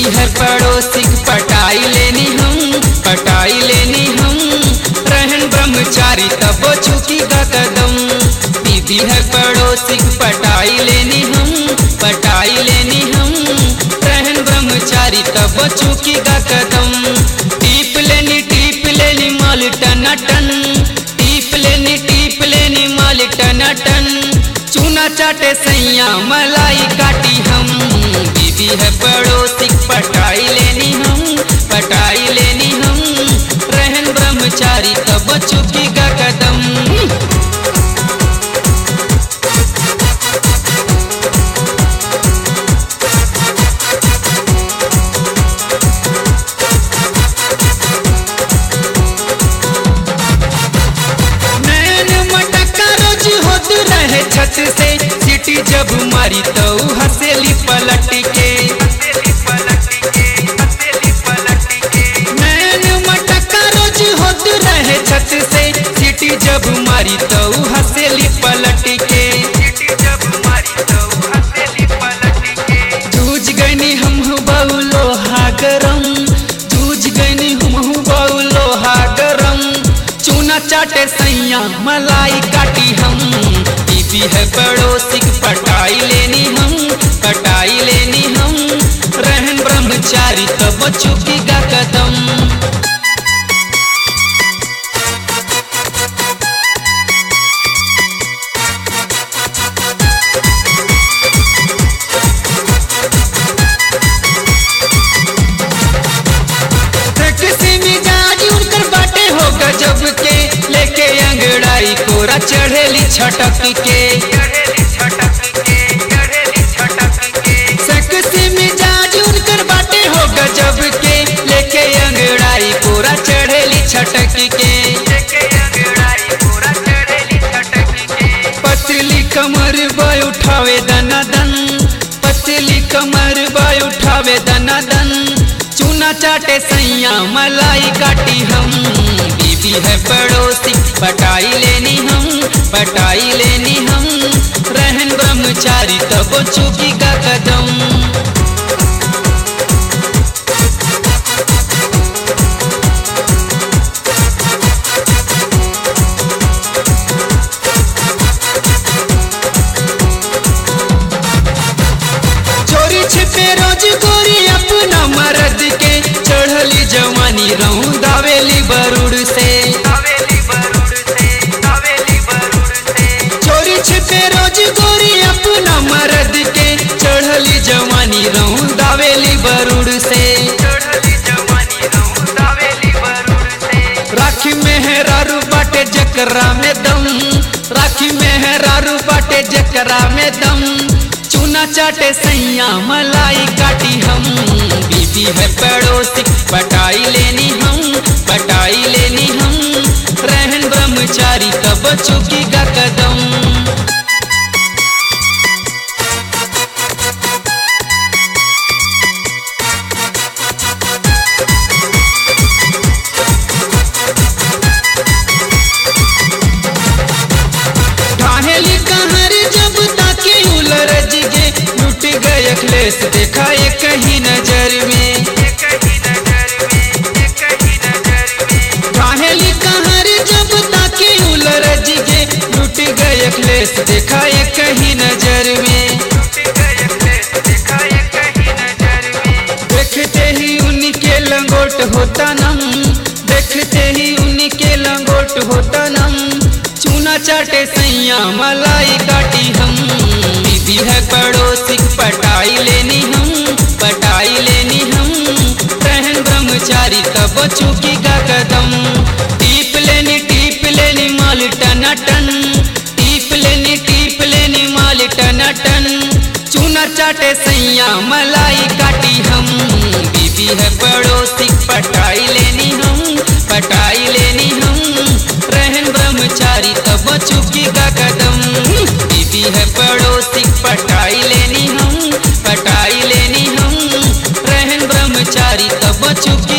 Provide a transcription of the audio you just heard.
बीबी है पड़ोसी पटाई लेनी हम पटाई लेनी हम रहन ब्रह्मचारी तब चुकी का कदम बीबी है पड़ोसी पटाई लेनी हम पटाई लेनी हम रहन ब्रह्मचारी तब चुकी का कदम टीप लेनी टीप लेनी माल टन टन टीप लेनी टीप लेनी माल टन टन चूना चाटे सैया मलाई काटी हम बीबी है पड़ोसी पटाई लेनी हम पटाई लेनी हम रहन ब्रह्मचारी तब चुकी का कदम नैन मटका रोज होत रहे छत से सीटी जब मारी तो हसेली पलट के नैन मटका रोज होत रहे छत से सीटी जब मारी तो हसेली पलट के जूझ गईनी हम बहु लोहा गरम जूझ गईनी हम बहु लोहा गरम चूना चाटे सैया मलाई काटी हम बीबी है पड़ोसी पटाई लेनी हम पटाई लेनी हम रहन ब्रह्मचारी तब चुकी का कदम किसी मिजाज उनकर बाटे हो गजब के लेके अंगड़ाई कोरा चढ़ेली छटक के सकसी मिजाज उनकर बाटे हो गजब के लेके अंगड़ाई कोरा चढ़ेली छटक के पतली कमर बाय उठावे दनादन पतली कमर बाय उठावे दनादन चूना चाटे सैया मलाई काटी हम बीबी है पड़ोसी पटाई लेनी हम पटाई लेनी हम रहन ब्रह्मचारी तब चुकी का कदम चोरी छिपे रोज गोरी अपना मर्द के चढ़ली जवानी रहूं दावेली बरुड़ से चोरी छिपे रोज गोरी अपना मर्द के चढ़ली जवानी रहूं दावेली बरुड़ से राखी में है रारू बाटे जकरा में दम राखी में है रारू बाटे जकरा में दम चूना चाटे सैया मलाई काटी हम बीबी है पड़ोसी पटाई लेनी हम पटाई लेनी हम रहन ब्रह्मचारी तब चुकी का कदम ढाहेली कहर जब ताके उलरज गे लुट गए अखलेस देखा ये कहीं नजर में ढाहेली कहर जब ताके उलरज गे लुट गए अखलेस देखा ये कहीं नजर में देखते ही उनके लंगोट होता नम देखते ही उनके लंगोट होता नम चूना चाटे सैया मलाई काटी हम बीबी है पड़ोसी पटाई लेनी हम पटाई लेनी हम रहन ब्रह्मचारी तब चुकी का कदम टीप लेनी टीप लेनी माल टन टन टीप लेनी टीप लेनी माल टन टन चूना चाटे सैया मलाई काटी हम बीबी है पड़ोसी पटाई लेनी हम पटाई लेनी हम रहन ब्रह्मचारी तब चुकी का कदम बीबी है पड़ोसी पटाई लेनी हम पटाई लेनी हम रहन ब्रह्मचारी तब चुकी